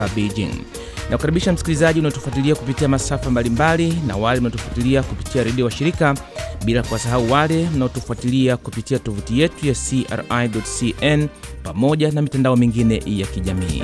Beijing. Na kukaribisha msikilizaji unaotufuatilia kupitia masafa mbalimbali na wale mnaotufuatilia kupitia redio wa shirika, bila kuwasahau wale mnaotufuatilia kupitia tovuti yetu ya CRI.cn pamoja na mitandao mingine ya kijamii.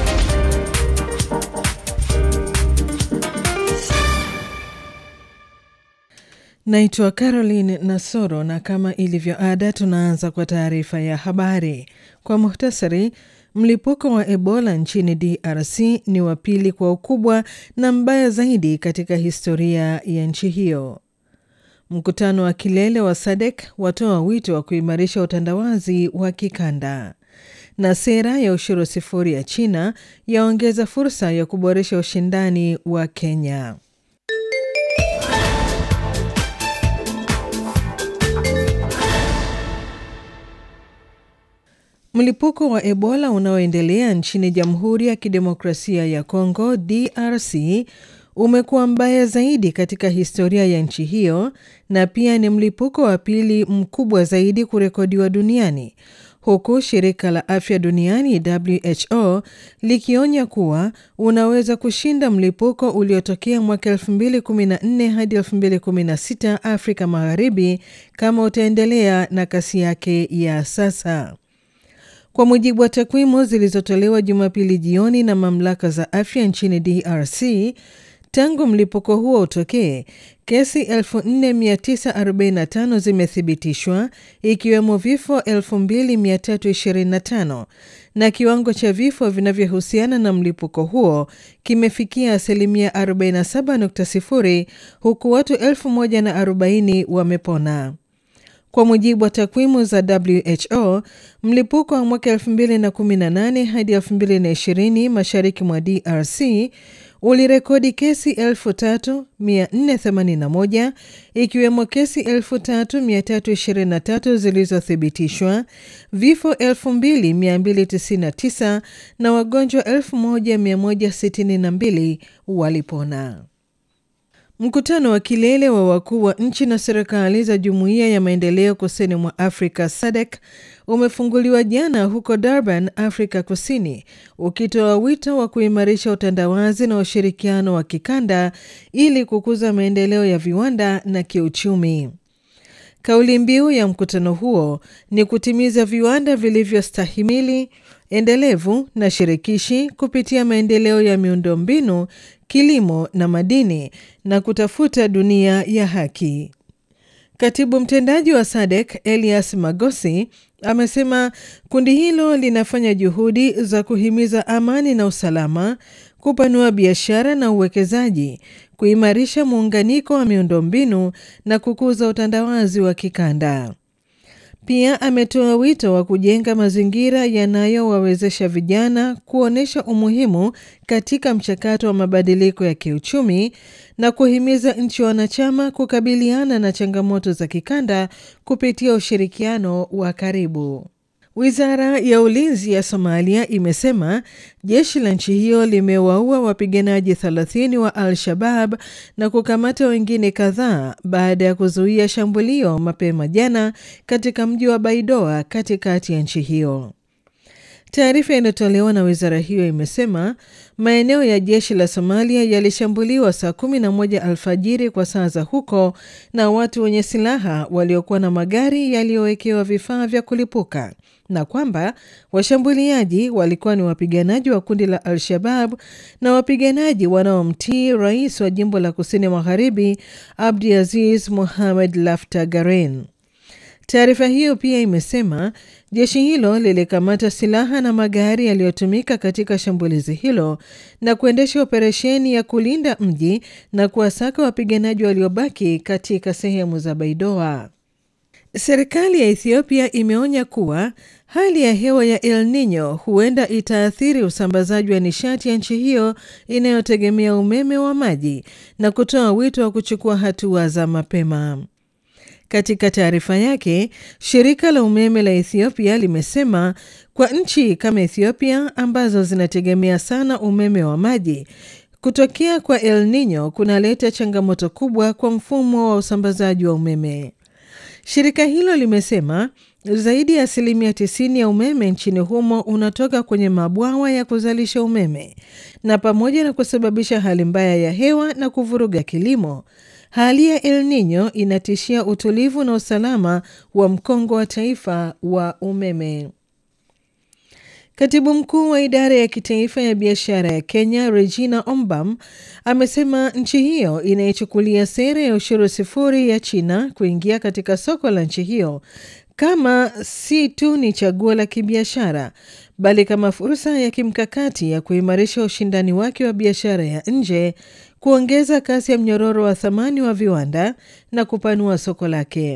Naitwa Caroline Nasoro na kama ilivyo ada, tunaanza kwa taarifa ya habari kwa muhtasari. Mlipuko wa Ebola nchini DRC ni wa pili kwa ukubwa na mbaya zaidi katika historia ya nchi hiyo. Mkutano wa kilele wa SADC watoa wito wa kuimarisha utandawazi wa kikanda, na sera ya ushuru sifuri ya China yaongeza fursa ya kuboresha ushindani wa Kenya. Mlipuko wa Ebola unaoendelea nchini Jamhuri ya Kidemokrasia ya Kongo DRC umekuwa mbaya zaidi katika historia ya nchi hiyo na pia ni mlipuko wa pili mkubwa zaidi kurekodiwa duniani huku shirika la afya duniani WHO likionya kuwa unaweza kushinda mlipuko uliotokea mwaka 2014 hadi 2016 Afrika Magharibi kama utaendelea na kasi yake ya sasa. Kwa mujibu wa takwimu zilizotolewa Jumapili jioni na mamlaka za afya nchini DRC, tangu mlipuko huo utokee, kesi 4945 zimethibitishwa ikiwemo vifo 2325 na kiwango cha vifo vinavyohusiana na mlipuko huo kimefikia asilimia 47.0 huku watu 1040 wamepona. Kwa mujibu wa takwimu za WHO, mlipuko wa mwaka 2018 hadi 2020 mashariki mwa DRC ulirekodi kesi 3481 ikiwemo kesi 3323 zilizothibitishwa, vifo 2299 na wagonjwa 1162 walipona. Mkutano wa kilele wa wakuu wa nchi na serikali za Jumuiya ya Maendeleo Kusini mwa Afrika SADC umefunguliwa jana huko Durban, Afrika Kusini, ukitoa wito wa kuimarisha utandawazi na ushirikiano wa kikanda ili kukuza maendeleo ya viwanda na kiuchumi. Kauli mbiu ya mkutano huo ni kutimiza viwanda vilivyostahimili, endelevu na shirikishi kupitia maendeleo ya miundombinu, kilimo na madini na kutafuta dunia ya haki. Katibu mtendaji wa SADC Elias Magosi amesema kundi hilo linafanya juhudi za kuhimiza amani na usalama, kupanua biashara na uwekezaji, kuimarisha muunganiko wa miundombinu na kukuza utandawazi wa kikanda. Pia ametoa wito wa kujenga mazingira yanayowawezesha vijana kuonyesha umuhimu katika mchakato wa mabadiliko ya kiuchumi na kuhimiza nchi wanachama kukabiliana na changamoto za kikanda kupitia ushirikiano wa karibu. Wizara ya ulinzi ya Somalia imesema jeshi la nchi hiyo limewaua wapiganaji 30 wa Al-Shabab na kukamata wengine kadhaa baada ya kuzuia shambulio mapema jana katika mji wa Baidoa katikati ya nchi hiyo. Taarifa iliyotolewa na wizara hiyo imesema maeneo ya jeshi la Somalia yalishambuliwa saa 11 alfajiri kwa saa za huko na watu wenye silaha waliokuwa na magari yaliyowekewa vifaa vya kulipuka na kwamba washambuliaji walikuwa ni wapiganaji wa kundi la Al-Shabab na wapiganaji wanaomtii rais wa jimbo la kusini magharibi Abdi Aziz Mohamed Lafta Garen. Taarifa hiyo pia imesema jeshi hilo lilikamata silaha na magari yaliyotumika katika shambulizi hilo na kuendesha operesheni ya kulinda mji na kuwasaka wapiganaji waliobaki katika sehemu za Baidoa. Serikali ya Ethiopia imeonya kuwa hali ya hewa ya El Nino huenda itaathiri usambazaji wa nishati ya nchi hiyo inayotegemea umeme wa maji na kutoa wito wa kuchukua hatua za mapema. Katika taarifa yake, shirika la umeme la Ethiopia limesema kwa nchi kama Ethiopia ambazo zinategemea sana umeme wa maji, kutokea kwa El Nino kunaleta changamoto kubwa kwa mfumo wa usambazaji wa umeme. Shirika hilo limesema Zaidi ya asilimia tisini ya umeme nchini humo unatoka kwenye mabwawa ya kuzalisha umeme, na pamoja na kusababisha hali mbaya ya hewa na kuvuruga kilimo, hali ya El Nino inatishia utulivu na usalama wa mkongo wa taifa wa umeme. Katibu mkuu wa idara ya kitaifa ya biashara ya Kenya, Regina Ombam, amesema nchi hiyo inaichukulia sera ya ushuru sifuri ya China kuingia katika soko la nchi hiyo kama si tu ni chaguo la kibiashara bali kama fursa ya kimkakati ya kuimarisha ushindani wake wa biashara ya nje, kuongeza kasi ya mnyororo wa thamani wa viwanda na kupanua soko lake.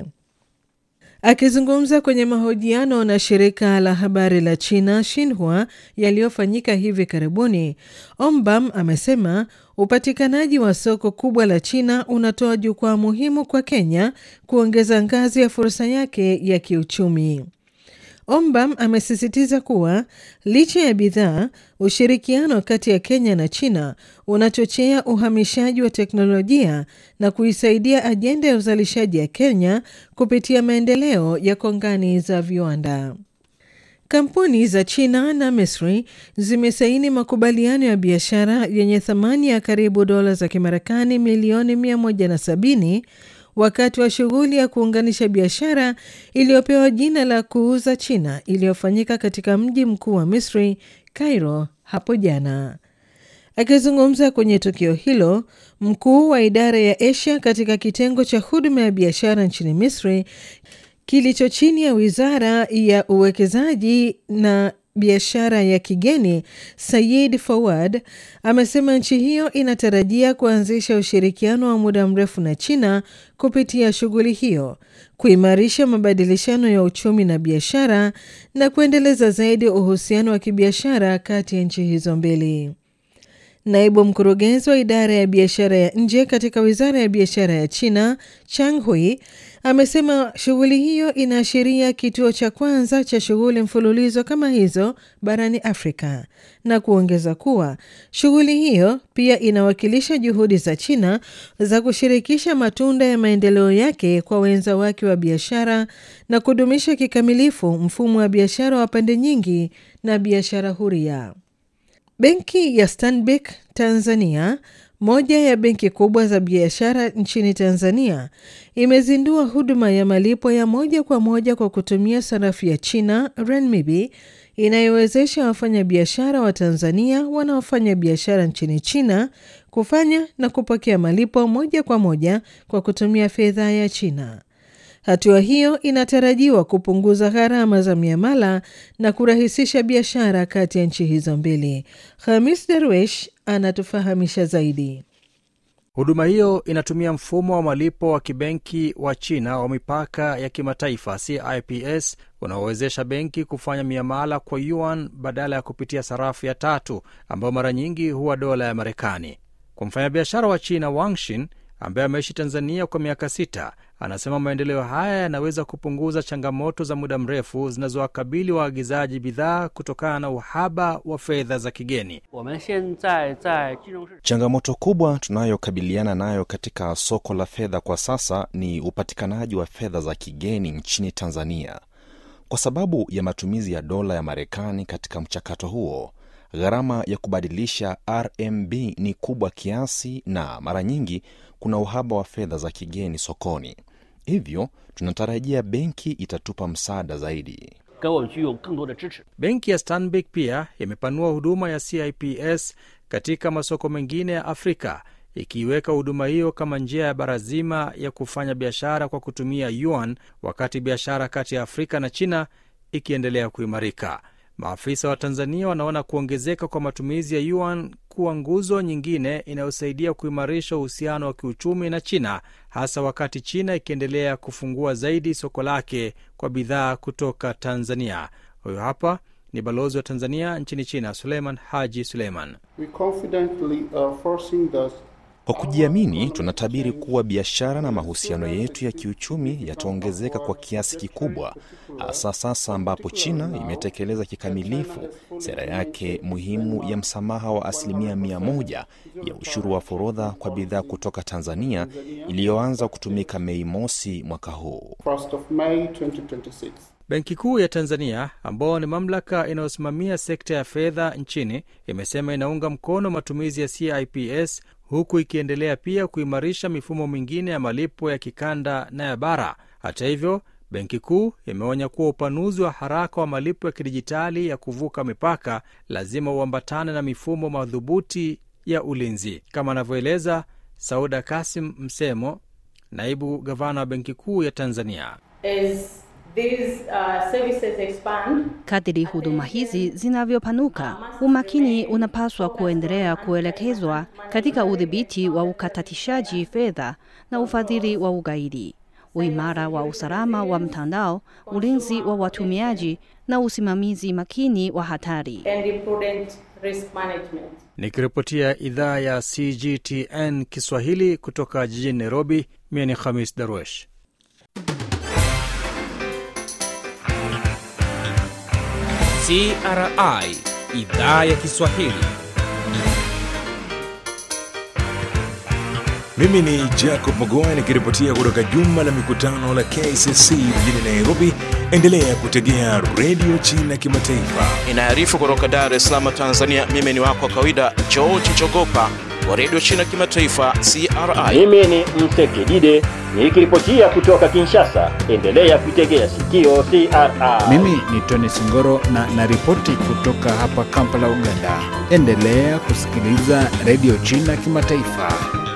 Akizungumza kwenye mahojiano na shirika la habari la China Xinhua yaliyofanyika hivi karibuni, Ombam amesema upatikanaji wa soko kubwa la China unatoa jukwaa muhimu kwa Kenya kuongeza ngazi ya fursa yake ya kiuchumi. Ombam amesisitiza kuwa licha ya bidhaa, ushirikiano kati ya Kenya na China unachochea uhamishaji wa teknolojia na kuisaidia ajenda ya uzalishaji ya Kenya kupitia maendeleo ya kongani za viwanda. Kampuni za China na Misri zimesaini makubaliano ya biashara yenye thamani ya karibu dola za Kimarekani milioni 170 wakati wa shughuli ya kuunganisha biashara iliyopewa jina la kuuza China iliyofanyika katika mji mkuu wa Misri, Cairo, hapo jana. Akizungumza kwenye tukio hilo, mkuu wa idara ya Asia katika kitengo cha huduma ya biashara nchini Misri kilicho chini ya wizara ya uwekezaji na biashara ya kigeni Sayid Fawad amesema nchi hiyo inatarajia kuanzisha ushirikiano wa muda mrefu na China kupitia shughuli hiyo, kuimarisha mabadilishano ya uchumi na biashara na kuendeleza zaidi uhusiano wa kibiashara kati ya nchi hizo mbili. Naibu mkurugenzi wa idara ya biashara ya nje katika wizara ya biashara ya China, Chang Hui, amesema shughuli hiyo inaashiria kituo cha kwanza cha shughuli mfululizo kama hizo barani Afrika na kuongeza kuwa shughuli hiyo pia inawakilisha juhudi za China za kushirikisha matunda ya maendeleo yake kwa wenza wake wa biashara na kudumisha kikamilifu mfumo wa biashara wa pande nyingi na biashara huria. Benki ya Stanbic Tanzania, moja ya benki kubwa za biashara nchini Tanzania, imezindua huduma ya malipo ya moja kwa moja kwa kutumia sarafu ya China renminbi inayowezesha wafanyabiashara wa Tanzania wanaofanya biashara nchini China kufanya na kupokea malipo moja kwa moja kwa kutumia fedha ya China. Hatua hiyo inatarajiwa kupunguza gharama za miamala na kurahisisha biashara kati ya nchi hizo mbili. Hamis Darwesh anatufahamisha zaidi. Huduma hiyo inatumia mfumo wa malipo wa kibenki wa China wa mipaka ya kimataifa CIPS unaowezesha benki kufanya miamala kwa yuan badala ya kupitia sarafu ya tatu ambayo mara nyingi huwa dola ya Marekani. Kwa mfanyabiashara wa China Wangshin ambaye ameishi Tanzania kwa miaka sita, anasema maendeleo haya yanaweza kupunguza changamoto za muda mrefu zinazowakabili waagizaji bidhaa kutokana na uhaba wa fedha za kigeni. Changamoto kubwa tunayokabiliana nayo katika soko la fedha kwa sasa ni upatikanaji wa fedha za kigeni nchini Tanzania. Kwa sababu ya matumizi ya dola ya Marekani katika mchakato huo, gharama ya kubadilisha RMB ni kubwa kiasi na mara nyingi kuna uhaba wa fedha za kigeni sokoni. Hivyo tunatarajia benki itatupa msaada zaidi. Benki ya Stanbic pia imepanua huduma ya CIPS katika masoko mengine ya Afrika, ikiiweka huduma hiyo kama njia ya bara zima ya kufanya biashara kwa kutumia yuan, wakati biashara kati ya Afrika na China ikiendelea kuimarika. Maafisa wa Tanzania wanaona kuongezeka kwa matumizi ya yuan kuwa nguzo nyingine inayosaidia kuimarisha uhusiano wa kiuchumi na China, hasa wakati China ikiendelea kufungua zaidi soko lake kwa bidhaa kutoka Tanzania. Huyo hapa ni balozi wa Tanzania nchini China, Suleiman Haji Suleiman. Kwa kujiamini, tunatabiri kuwa biashara na mahusiano yetu ya kiuchumi yataongezeka kwa kiasi kikubwa, hasa sasa ambapo China imetekeleza kikamilifu sera yake muhimu ya msamaha wa asilimia mia moja ya ushuru wa forodha kwa bidhaa kutoka Tanzania iliyoanza kutumika Mei mosi mwaka huu. Benki Kuu ya Tanzania, ambao ni mamlaka inayosimamia sekta ya fedha nchini, imesema inaunga mkono matumizi ya CIPS huku ikiendelea pia kuimarisha mifumo mingine ya malipo ya kikanda na ya bara. Hata hivyo, benki kuu imeonya kuwa upanuzi wa haraka wa malipo ya kidijitali ya kuvuka mipaka lazima uambatane na mifumo madhubuti ya ulinzi, kama anavyoeleza Sauda Kasim Msemo, naibu gavana wa benki kuu ya Tanzania. As these, uh, services expand, Kadiri huduma hizi zinavyopanuka, umakini unapaswa kuendelea kuelekezwa katika udhibiti wa ukatatishaji fedha na ufadhili wa ugaidi, uimara wa usalama wa mtandao, ulinzi wa watumiaji na usimamizi makini wa hatari. and prudent risk management. Nikiripotia idhaa ya CGTN Kiswahili kutoka jijini Nairobi, mie ni Khamis Darwesh. CRI idhaa ya Kiswahili. Mimi ni Jacob Mogoa nikiripotia kutoka jumba la mikutano la KCC mjini Nairobi. Endelea kutegea redio China Kimataifa. Inaarifu kutoka Dar es Salaam, Tanzania. Mimi ni wako wa kawaida George Chogopa wa redio China Kimataifa, CRI. Mimi ni Msekidide nikiripotia kutoka Kinshasa. Endelea kuitegea sikio CRI. Mimi ni Tony Singoro na naripoti kutoka hapa Kampala, Uganda. Endelea kusikiliza redio China Kimataifa.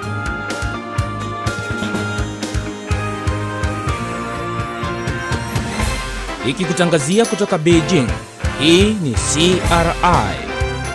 Ikikutangazia kutoka Beijing. Hii ni CRI.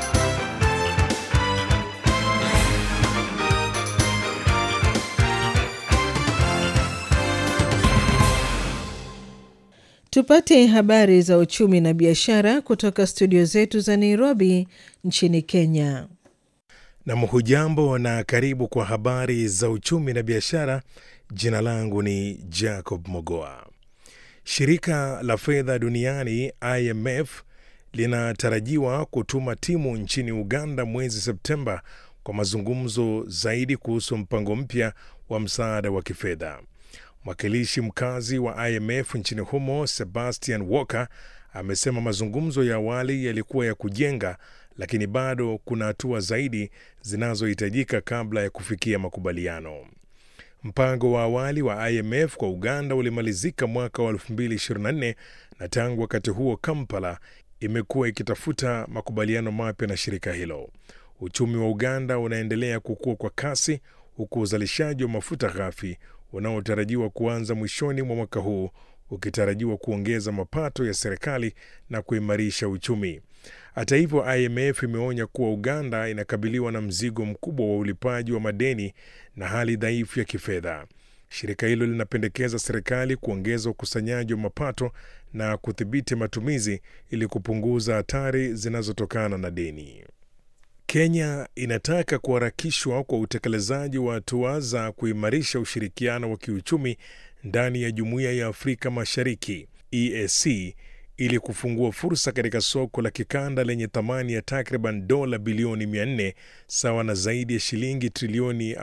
Tupate habari za uchumi na biashara kutoka studio zetu za Nairobi nchini Kenya. Nam hujambo na karibu kwa habari za uchumi na biashara. Jina langu ni Jacob Mogoa. Shirika la fedha duniani IMF linatarajiwa kutuma timu nchini Uganda mwezi Septemba kwa mazungumzo zaidi kuhusu mpango mpya wa msaada wa kifedha. Mwakilishi mkazi wa IMF nchini humo Sebastian Walker amesema mazungumzo ya awali yalikuwa ya kujenga, lakini bado kuna hatua zaidi zinazohitajika kabla ya kufikia makubaliano. Mpango wa awali wa IMF kwa Uganda ulimalizika mwaka wa 2024 na tangu wakati huo Kampala imekuwa ikitafuta makubaliano mapya na shirika hilo. Uchumi wa Uganda unaendelea kukua kwa kasi huku uzalishaji wa mafuta ghafi unaotarajiwa kuanza mwishoni mwa mwaka huu ukitarajiwa kuongeza mapato ya serikali na kuimarisha uchumi. Hata hivyo, IMF imeonya kuwa Uganda inakabiliwa na mzigo mkubwa wa ulipaji wa madeni na hali dhaifu ya kifedha. Shirika hilo linapendekeza serikali kuongeza ukusanyaji wa mapato na kudhibiti matumizi ili kupunguza hatari zinazotokana na deni. Kenya inataka kuharakishwa kwa utekelezaji wa hatua za kuimarisha ushirikiano wa kiuchumi ndani ya Jumuiya ya Afrika Mashariki EAC ili kufungua fursa katika soko la kikanda lenye thamani ya takriban dola bilioni 400 sawa na zaidi ya shilingi trilioni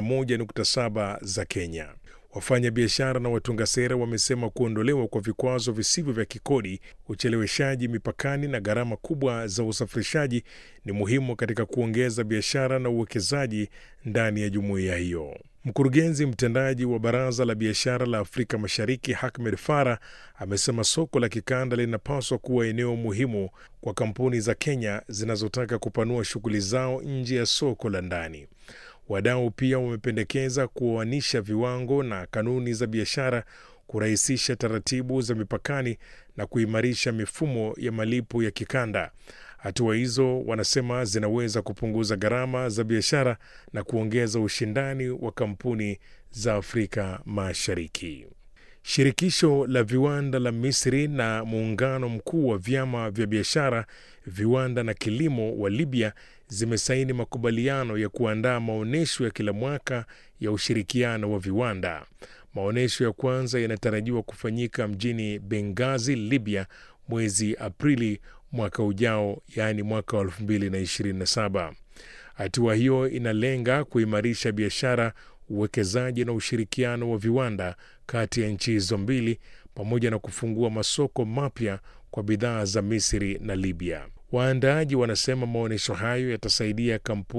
51.7 za Kenya. Wafanya biashara na watunga sera wamesema kuondolewa kwa vikwazo visivyo vya kikodi, ucheleweshaji mipakani na gharama kubwa za usafirishaji ni muhimu katika kuongeza biashara na uwekezaji ndani ya jumuiya hiyo. Mkurugenzi mtendaji wa Baraza la Biashara la Afrika Mashariki Ahmed Farah amesema soko la kikanda linapaswa kuwa eneo muhimu kwa kampuni za Kenya zinazotaka kupanua shughuli zao nje ya soko la ndani. Wadau pia wamependekeza kuoanisha viwango na kanuni za biashara, kurahisisha taratibu za mipakani na kuimarisha mifumo ya malipo ya kikanda. Hatua hizo wanasema zinaweza kupunguza gharama za biashara na kuongeza ushindani wa kampuni za Afrika Mashariki. Shirikisho la viwanda la Misri na muungano mkuu wa vyama vya biashara, viwanda na kilimo wa Libya zimesaini makubaliano ya kuandaa maonyesho ya kila mwaka ya ushirikiano wa viwanda. Maonyesho ya kwanza yanatarajiwa kufanyika mjini Benghazi, Libya, mwezi Aprili mwaka ujao, yaani mwaka wa 2027. Hatua hiyo inalenga kuimarisha biashara, uwekezaji na ushirikiano wa viwanda kati ya nchi hizo mbili pamoja na kufungua masoko mapya kwa bidhaa za Misri na Libya. Waandaaji wanasema maonyesho hayo yatasaidia kampuni